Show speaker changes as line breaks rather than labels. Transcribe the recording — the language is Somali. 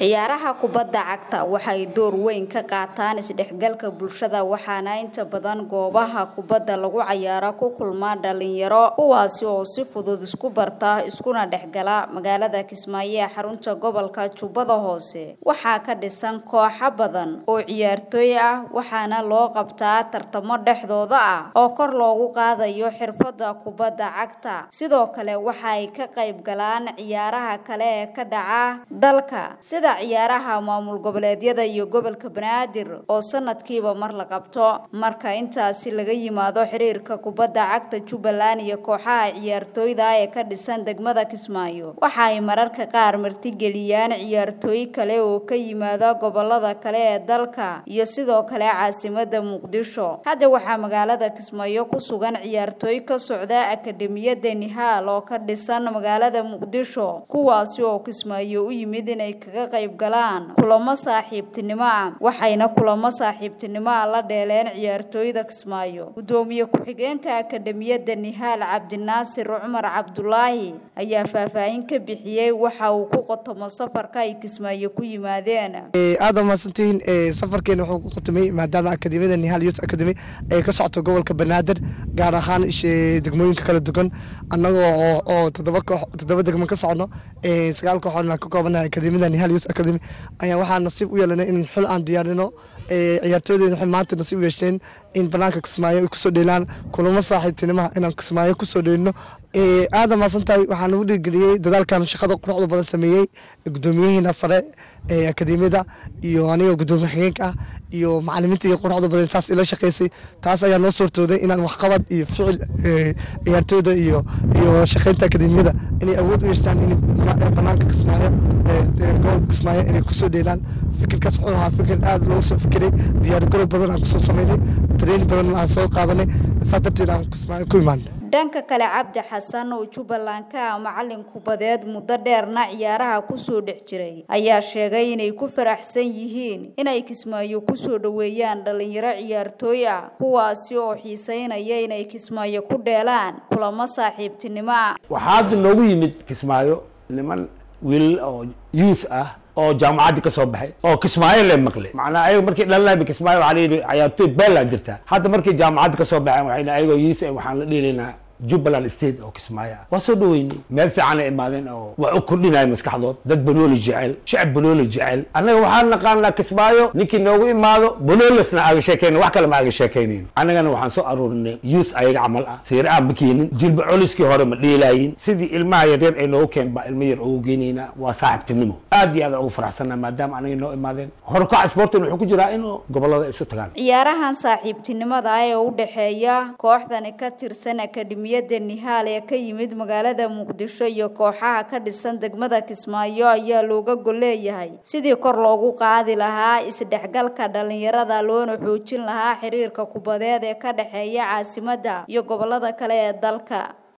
ciyaaraha kubadda cagta waxay door weyn ka qaataan isdhexgalka bulshada waxaana inta badan goobaha kubadda lagu cayaaro ku kulmaa dhalinyaro kuwaasi oo si fudud isku barta iskuna dhexgala magaalada kismaayo ee xarunta gobolka jubbada hoose waxaa ka dhisan kooxo badan oo ciyaartooy ah waxaana loo qabtaa tartamo dhexdooda ah oo kor loogu qaadayo xirfadda kubadda cagta sidoo kale waxa ay ka qayb galaan ciyaaraha kale ee ka dhaca dalka sida ciyaaraha maamul goboleedyada iyo gobolka banaadir oo sanadkiiba mar la qabto marka intaasi laga yimaado xiriirka kubadda cagta jubbaland iyo kooxaha ciyaartooyda ee ka dhisan degmada kismaayo waxa ay mararka qaar martigeliyaan ciyaartooy kale oo ka yimaada gobolada kale ee dalka iyo sidoo kale caasimada muqdisho hadda waxaa magaalada kismaayo ku sugan ciyaartooy ka socda akademiyada nihaal oo ka dhisan magaalada muqdisho kuwaasi oo kismaayo u yimid inay kaga qayb galaan kulamo saaxiibtinimo ah waxayna kulamo saaxiibtinimo ah la dheeleen ciyaartooyda kismaayo gudoomiye ku-xigeenka akademiyada nihaal cabdinaasir cumar cabdulaahi ayaa faahfaahin ka bixiyey waxa uu ku qotomo safarka ay kismaayo ku yimaadeen
aada mahadsantihiin safarkeena wuxuu ku qotomay maadaama akademiyada nihaal youth academy ay ka socoto gobolka banaadir gaar ahaan degmooyinka kala duwan annagoo oo toddoba koox toddoba degmo ka socno sagaal kooxood aan ka koobanahay akademiyada nihaal youth academy ayaa waxaa nasiib u yeelanay in xul aan diyaarino ciyaartooydeena waxay maanta nasiib u yeesheen in banaanka kismaayo ay kusoo dheelaan kulamo saaxiibtinimaha inaan kismaayo kusoo dheelino aada mahadsantahay waxaa nagu dhiirgeliyey dadaalkan shaqada quruxda badan sameeyey gudoomiyahiina sare ee akademiyada iyo aniga gudoomiye xigeenka ah iyo macalimiinta iyo quruxda badan taas ila shaqeysay taas ayaa noo suurtooday inaan waxqabad iyo ficil ciyaartooyda iyo iyo shaqeynta akademiyada inay awood u yeeshtaan in banaanka kismaayo gobolka kismaayo inay kusoo dheelaan fikirkaas wuxuu ahaa fikir aada loo soo fikiray diyaargarow badan aan kusoo sameynay training badan aan soo qaadanay saa darteed aan kismaayo ku imaanay
dhanka kale cabdi xasan oo jubbaland ka ah macalin kubadeed muddo dheerna ciyaaraha kusoo dhex jiray ayaa sheegay inay ku faraxsan yihiin inay kismaayo kusoo dhoweeyaan dhalinyaro ciyaartooy ah kuwaasi oo xiiseynaya inay kismaayo ku dheelaan kulamo saaxiibtinimo ah
waxaa hadda noogu yimid kismaayo niman wiilal oo youth ah oo jaamacaddi ka soo baxay oo kismaayo le maqle macnaa ayaga markii dhalinayba kismaayo waxaa layidhi ciyaartooy beeland jirtaa hadda markii jaamacaddi ka soo baxeen waxayna ayagoo youth waxaan la dhiilaynaa jubbaland state oo kismaayo ah waa soo dhaweynay meel fiican ay imaadeen oo waa u kordhinaya maskaxdood dad banooli jecel shacab banooli jecel annaga waxaan naqaanaa kismaayo ninkii noogu imaado banoolisna aaga sheekayna wax kale ma aaga sheekaynayn annagana waxaan soo aruurinay youth ayaga camal ah siir aan ma keenin jilba coliskii hore ma dhiilaayin sidii ilmaha yaryar ay noogu keen baa ilmo yar ugu geynaynaa waa saaxiibtinimo aad iyo aad ugu faraxsanaa maadaama anaga noo imaadeen horukaca sportin wuxuu ku jiraa inuu gobolada isu tagaan
ciyaarahan saaxiibtinimada ah ee u dhexeeya kooxdani ka tirsan akademi da nihaal ee ka yimid magaalada muqdisho iyo kooxaha ka dhisan degmada kismaayo ayaa looga gol leeyahay sidii kor loogu qaadi lahaa isdhexgalka dhalinyarada loona xoojin lahaa xiriirka kubadeed ee ka dhexeeya caasimadda iyo gobolada kale ee dalka